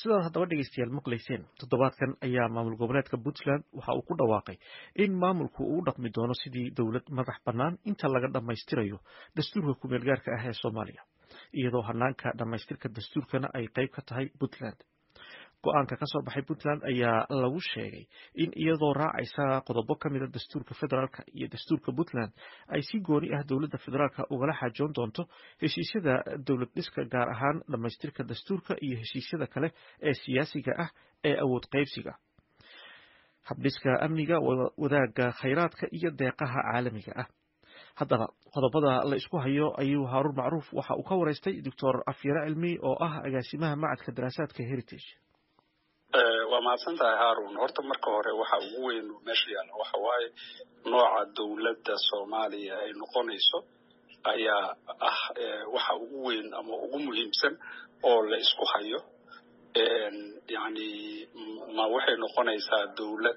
sidaad haddaba dhegeystayaal maqlayseen toddobaadkan ayaa maamul goboleedka puntland waxa uu ku dhawaaqay in maamulku uu u dhaqmi doono sidii dowlad madax bannaan inta laga dhammaystirayo dastuurka kumeel gaarka ah ee soomaaliya iyadoo hanaanka dhammaystirka dastuurkana ay qayb ka tahay puntland go-aanka ka soo baxay puntland ayaa lagu sheegay in iyadoo raacaysa qodobo ka mida dastuurka federaalka iyo dastuurka puntland ay si gooni ah dowladda federaalka ugala xaajoon doonto heshiisyada dowlad dhiska gaar ahaan dhammaystirka dastuurka iyo heshiisyada kale ee siyaasiga ah ee awood qaybsiga habdhiska amniga wadaagga khayraadka iyo deeqaha caalamiga ah haddaba qodobada la isku hayo ayuu haaruun macruuf waxa uu ka waraystay doctor afyare cilmi oo ah agaasimaha macadka daraasaadka heritage waa mahadsan tahay haarun horta marka hore waxa ugu weyn meesha yaalla waxa waaye nooca dowladda soomaaliya ay noqonayso ayaa ah waxa ugu weyn ama ugu muhiimsan oo la isku hayo yani ma waxay noqonaysaa dowlad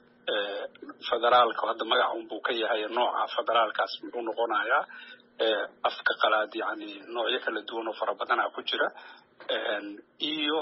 federaalka hadda magaca unbuu ka yahay nooca federaalkaas muxuu noqonayaa afka qalaad yani noocyo kala duwan oo fara badanaa ku jira iyo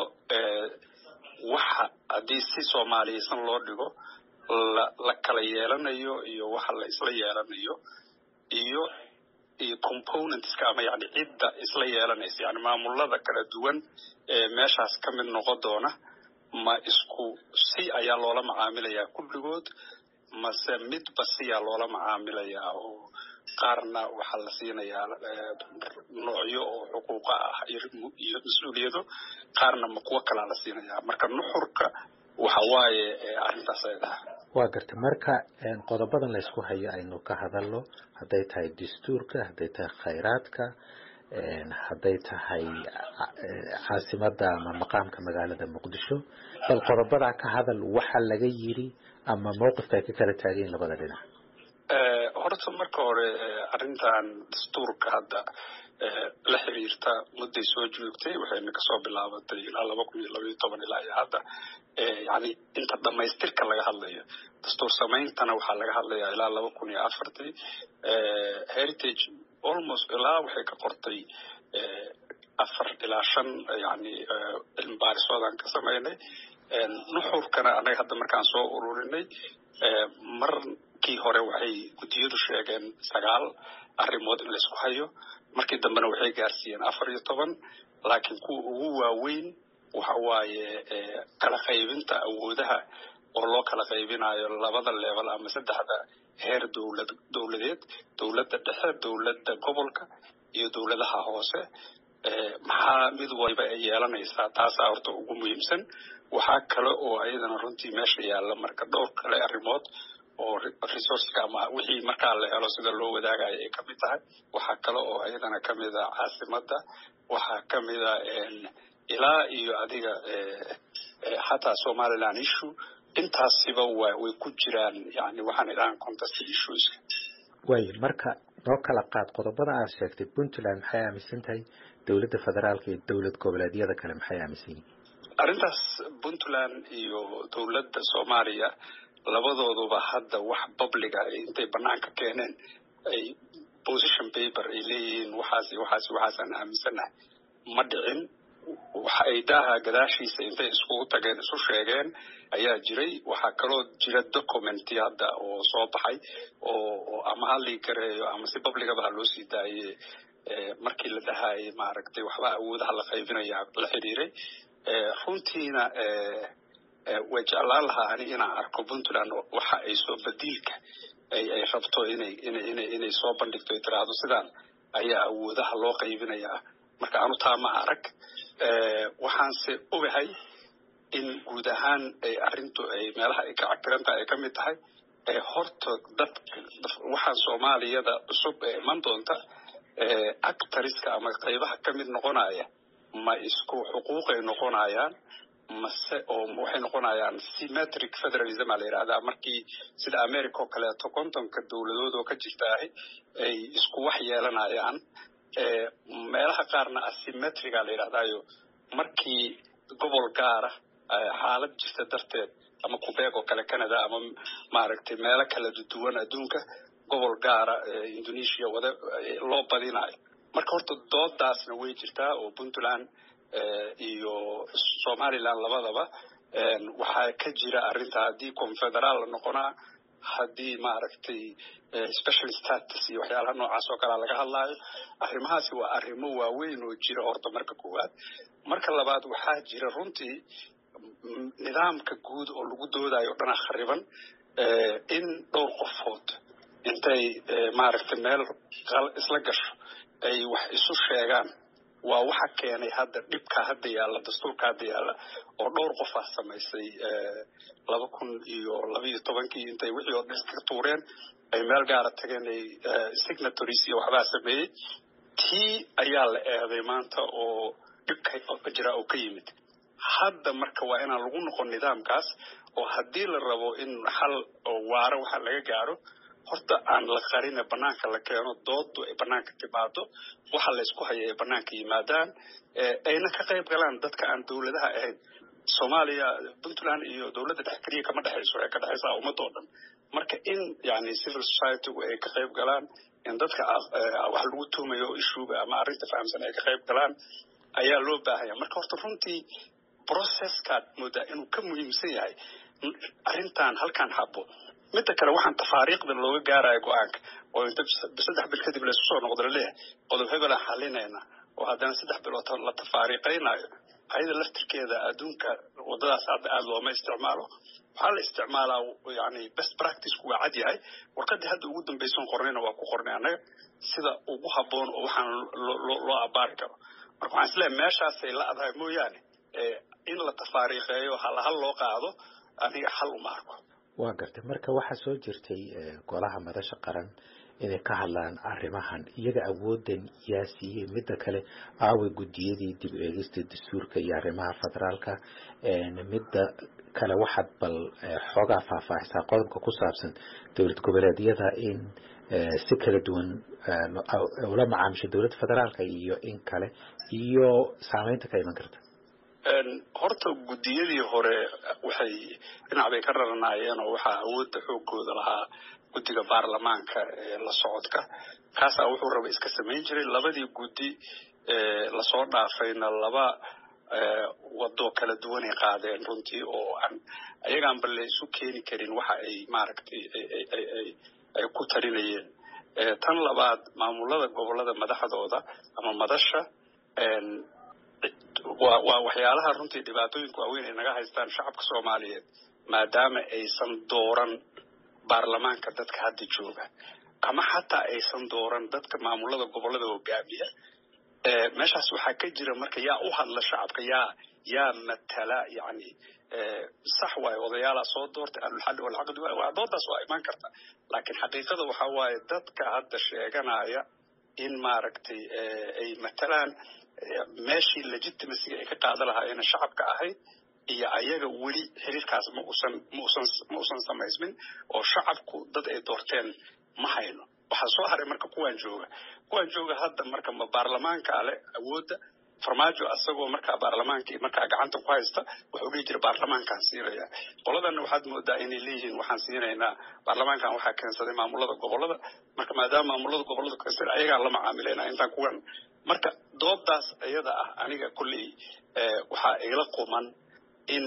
waxa haddii si soomaaliyeysan loo dhigo la la kala yeelanayo iyo waxa la isla yeelanayo iyo iyo componentska ama yani cidda isla yeelanaysa yani maamulada kala duwan ee meeshaas ka mid noqon doona ma isku si ayaa loola macaamilayaa kulligood mase midba siyaa loola macaamilayaa oo qaarna waxaa la siinayaa noocyo oo xuquuqa ah iyo mas-uuliyado qaarna ma kuwo kalaa la siinayaa marka nuxurka waxa waaye arrintaas ay dhaha waa garta marka qodobadan la isku hayo aynu ka hadalno hadday tahay dastuurka hadday tahay khayraadka hadday tahay caasimada ama maqaamka magaalada muqdisho bal qodobadaa ka hadal waxa laga yiri ama mawqifka ay ka kala taagayin labada dhinac horta marka hore arrintan dastuurka hadda la xiriirta mudday soo joogtay waxayna kasoo bilaabatay ilaa laba kun iyo labaiyo toban ilaa iyo hadda yani inta dhamaystirka laga hadlayo dastuur sameyntana waxaa laga hadlayaa ilaa laba kun iyo afartii heritage almost ilaa waxay ka qortay afar ilaa shan yani cilmi baarisoodan ka sameynay nuxurkana anaga hadda markaan soo ururinay markii hore waxay guddiyadu sheegeen sagaal arrimood in laysku hayo markii dambena waxay gaarsiiyeen afar iyo toban laakiin kuwa ugu waaweyn waxa waaye kala qaybinta awoodaha oo loo kala qaybinayo labada level ama saddexda heer dowlad dowladeed dowladda dhexe dowladda gobolka iyo dowladaha hoose maxaa mid waliba ay yeelanaysaa taasaa horta ugu muhiimsan waxaa kale oo ayadana runtii meesha yaalla marka dhowr kale arrimood oo resourceka ama wixii markaa la helo sida loo wadaagayo ay kamid tahay waxaa kale oo ayadana kamid a caasimadda waxaa kamid a ilaa iyo adiga xataa somaliland issue intaasiba wa way ku jiraan yani waxaan idhahan contest issueska waayo marka noo kala qaad qodobada aad sheegtay puntland maxay aaminsan tahay dowladda federaalka iyo dowlad goboleedyada kale maxay aaminsan yihin arrintaas puntland iyo dowladda soomaaliya labadooduba hadda wax publica intay banaanka keeneen ay position paper ay leeyihiin waxaas waxaas waxaasaan aaminsanahay ma dhicin waxa ay daaha gadaashiisa intay iskugu tageen isu sheegeen ayaa jiray waxaa kaloo jira documenti hadda oo soo baxay oo ama ha lii gareeyo ama si publicaba ha loo sii daaye markii la dhahayay maaragtay waxba awoodaha la qaybinaya la xiriiray runtiina way jeclaan lahaa ani inaan arko puntland waxa ay soo badiilka ay ay rabto inay inay inay inay soo bandhigto ay tiraahdo sidaan ayaa awoodaha loo qaybinayaa marka anu taa ma arag waxaanse ogahay in guud ahaan ay arrintu ay meelaha ay ka cakiran tahay ay ka mid tahay horta dadka waxaan soomaaliyada cusub ee iman doonta actariska ama qaybaha ka mid noqonaya ma isku xuquuqay noqonayaan mase oo waxay noqonayaan symmetric federalism aa la yidhahdaa markii sida america oo kaleeto kontonka dowladood oo ka jirtaahi ay isku wax yeelanayaan meelaha qaarna asymmetrica la yidhahdaayo markii gobol gaara xaalad jirta darteed ama qubeeg oo kale canada ama maaragtay meelo kala duwan adduunka gobol gaara indonesia wada loo badinayo marka horta doodaasna way jirtaa oo puntland iyo somaliland labadaba waxaa ka jira arrinta haddii confederaal la noqonaa haddii maaragtay special status iyo waxyaalaha noocaas oo kalea laga hadlaayo arrimahaasi waa arrimo waaweyn oo jira horta marka koowaad marka labaad waxaa jira runtii nidaamka guud oo lagu doodayo o dhanaa khariban in dhowr qofood intay maaragtay meel isla gasho ay wax isu sheegaan waa waxa keenay hadda dhibka hadda yaalla dastuurka hadda yaalla oo dhowr qofaa samaysay laba kun iyo labaiyo tobankii intay wixii oo dhan iska tuureen ay meel gaara tageen ay signatories iyo waxbaa sameeyey tii ayaa la eeday maanta oo dhibka jira oo ka yimid hadda marka waa inaan lagu noqon nidaamkaas oo haddii la rabo in xal oo waaro waxa laga gaaro horta aan la qarine banaanka la keeno doodu ay banaanka timaado waxa laysku haya ay banaanka yimaadaan ayna ka qayb galaan dadka aan dowladaha ahayn soomaaliya puntland iyo dowladda dhex keliya kama dhexayso ee ka dhexaysa ummadoo dhan marka in yani civil societygu ay ka qayb galaan in dadka wax lagu tuumayo ishuuga ama arrinta fahamsan ay ka qayb galaan ayaa loo baahanya marka horta runtii processkaad moodaa inuu ka muhiimsan yahay arrintan halkaan habo midda kale waxaan tafaariiqda looga gaaraya go-aanka oo inta saddex bil kadib laysku soo noqdo laleeyahay qodob hebelaan xalinayna oo haddana saddex bilood la tafaariiqaynayo ayada laftirkeeda adduunka waddadaas hadda aada looma isticmaalo waxaa la isticmaalaa yani best practiceku waa cad yahay warqadii hadda ugu dambaysan qornayna waa ku qornay annaga sida ugu habboon oo waxaan loo abaari karo marka waxaan isleeyahay meeshaasay la adahay mooyaane in la tafaariiqeeyo halahal loo qaado aniga xal uma arko waa gartay marka waxaa soo jirtay golaha madasha qaran inay ka hadlaan arrimahan iyaga awoodan yaa siiyey midda kale aaway guddiyadii dib eegista dastuurka iyo arrimaha federaalka midda kale waxaad bal xoogaa faahfaahisaa qodobka ku saabsan dowlad goboleedyada in si kala duwan ula macaamisho dowladda federaalka iyo in kale iyo saameynta ka iman karta horta guddiyadii hore waxay dhinac bay ka raranaayeen oo waxaa awoodda xoogooda lahaa guddiga baarlamaanka ee la socodka kaasaa wuxuu raba iska samayn jiray labadii guddi lasoo dhaafayna laba wadoo kala duwanay qaadeen runtii oo aan ayagaanba la isu keeni karin waxa ay maaragtay ay ku talinayeen tan labaad maamulada gobolada madaxdooda ama madasha waa waa waxyaalaha runtii dhibaatooyinka waaweyn ay naga haystaan shacabka soomaaliyeed maadaama aysan dooran baarlamaanka dadka hadda jooga ama xataa aysan dooran dadka maamulada gobolada hogaamiya meeshaas waxaa ka jira marka yaa u hadla shacabka yaa yaa matala yani sax waaye odayaalaa soo doortay ahlulxalli walcaqdi waa doodaas waa imaan karta laakiin xaqiiqada waxaa waaye dadka hadda sheeganaya in maaragtay ay matalaan meeshii legitimacyga ay ka qaadan lahaayeen shacabka ahayd iyo ayaga weli xiriirkaas ma usan ma usan ma usan samaysmin oo shacabku dad ay doorteen ma hayno waxaa soo haray marka kuwaan jooga kuwaan jooga hadda marka ma baarlamaanka ale awoodda farmaajo asagoo markaa baarlamaankii markaa gacanta ku haysta wuxuu dhihi jira baarlamaankaan siinaya qoladana waxaad moodaa inay leeyihiin waxaan siinaynaa baarlamaankan waxaa keensaday maamulada gobolada marka maadaama maamulada gobolada keensaday ayagaan la macaamilayna intaan kuwan marka doodaas iyada ah aniga kolley waxaa igala quman in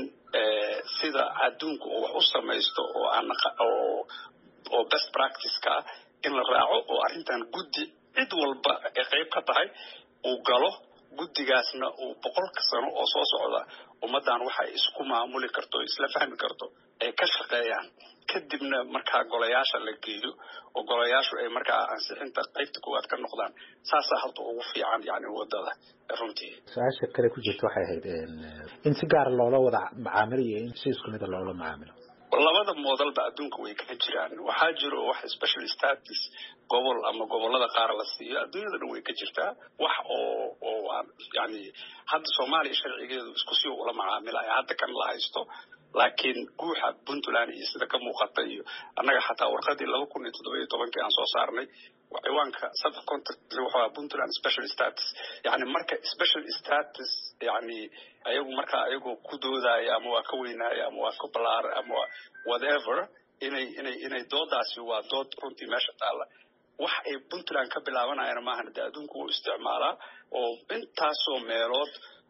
sida adduunka uu wax u samaysto oo aan oo oo best practice-ka ah in la raaco oo arrintan guddi cid walba ay qayb ka tahay uu galo guddigaasna uu boqolka sano oo soo socda ummaddan waxay isku maamuli karto o isla fahmi karto ay ka shaqeeyaan kadibna markaa golayaasha la geeyo oo golayaashu ay markaa ansixinta qaybta koowaad ka noqdaan saasaa hadda ugu fiican yani wadada runtii su-aasha kale ku jirta waxay ahayd in si gaara loola wada macaamilo in si isku mida loola macaamilo labada moodalba adduunka way ka jiraan waxaa jiro wax special status gobol ama gobolada qaar la siiyo adduunyada dhan way ka jirtaa wax oo oo yani hadda soomaaliya sharcigeedu isku si ula macaamilaya hadda kan la haysto laakiin guuxa puntland iyo sida ka muuqata iyo annaga xataa warqadii laba kun iyo toddoba iyo tobankii aan soo saarnay ciwaanka sub contract wuxuu ahaa puntland special status yani marka special status yani ayagu marka ayagoo ku doodaya ama waa ka weynaya ama waa ka balaara ama waa whatever inay inay inay doodaasi waa dood runtii meesha taalla wax ay puntland ka bilaabanayana maahan de adduunku wuu isticmaalaa oo intaasoo meelood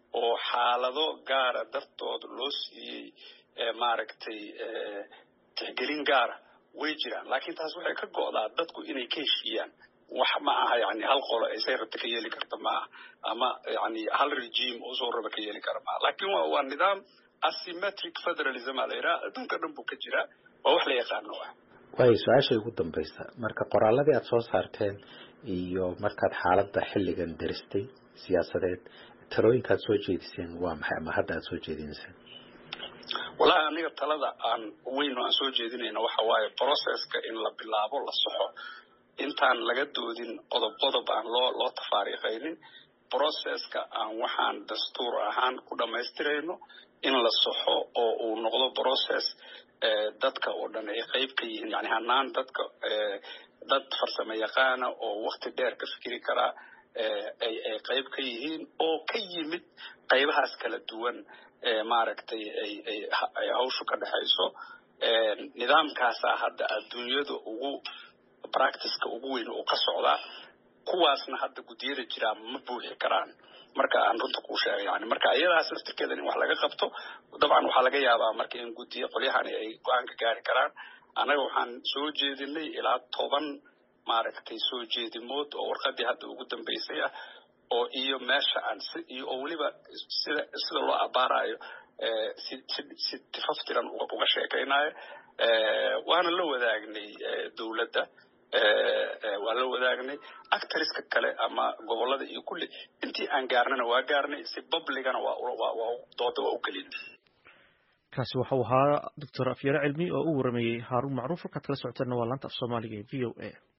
oo xaalado gaara dartood loo siiyey maaragtay tixgelin gaara way jiraan laakiin taas waxay ka go'daa dadku inay ka heshiiyaan wax ma aha yani hal qolo aysay rabta ka yeeli karta maaha ama yani hal regime oo soo raba ka yeeli kara maaha laakiin waa waa nidaam asymmetric federalism aa la yidhaha adduunka dhan buu ka jiraa waa wax la yaqaano ah waayo su-aasha ugu dambaysa marka qoraaladii aada soo saarteen iyo markaad xaaladda xilligan daristay siyaasadeed talooyinkaad soo jeediseen waa maxay ama hadda aada soo jeedinayseen wallahi aniga talada aan weyn oo aan soo jeedinayna waxa waaye processka in la bilaabo la soxo intaan laga doodin qodob qodob aan loo loo tafaariiqaynin processka aan waxaan dastuur ahaan ku dhammaystirayno in la soxo oo uu noqdo process dadka oo dhan ay qayb ka yihiin yani hanaan dadka dad farsamo yaqaana oo wakti dheer ka fikiri karaa ay ay qayb ka yihiin oo ka yimid qaybahaas kala duwan maaragtay ay ay ay hawshu ka dhexayso nidaamkaasaa hadda adduunyada ugu practiceka ugu weyn uu ka socdaa kuwaasna hadda guddiyada jiraa ma buuxi karaan marka aan runta kuu sheegay yani marka iyadaas laftirkeeda in wax laga qabto dabcan waxaa laga yaabaa marka in guddiyo qolyahani ay go-aanka gaari karaan annaga waxaan soo jeedinay ilaa toban maaragtay soo jeedimood oo warqadii hadda ugu dambeysay ah oo iyo meesha aan si iyo oo weliba sida sida loo abaarayo si si si tifaftiran uga sheekaynayo waana la wadaagnay dowladda waa la wadaagnay actoriska kale ama gobolada iyo kulli intii aan gaarnana waa gaarnay si babligana waa waa dooda waa u gelin kaasi waxau ahaa doctor afyare cilmi oo u warameeyey haaruun macruuf halkaad kala socoteena waa laanta af soomaaliga ee v o a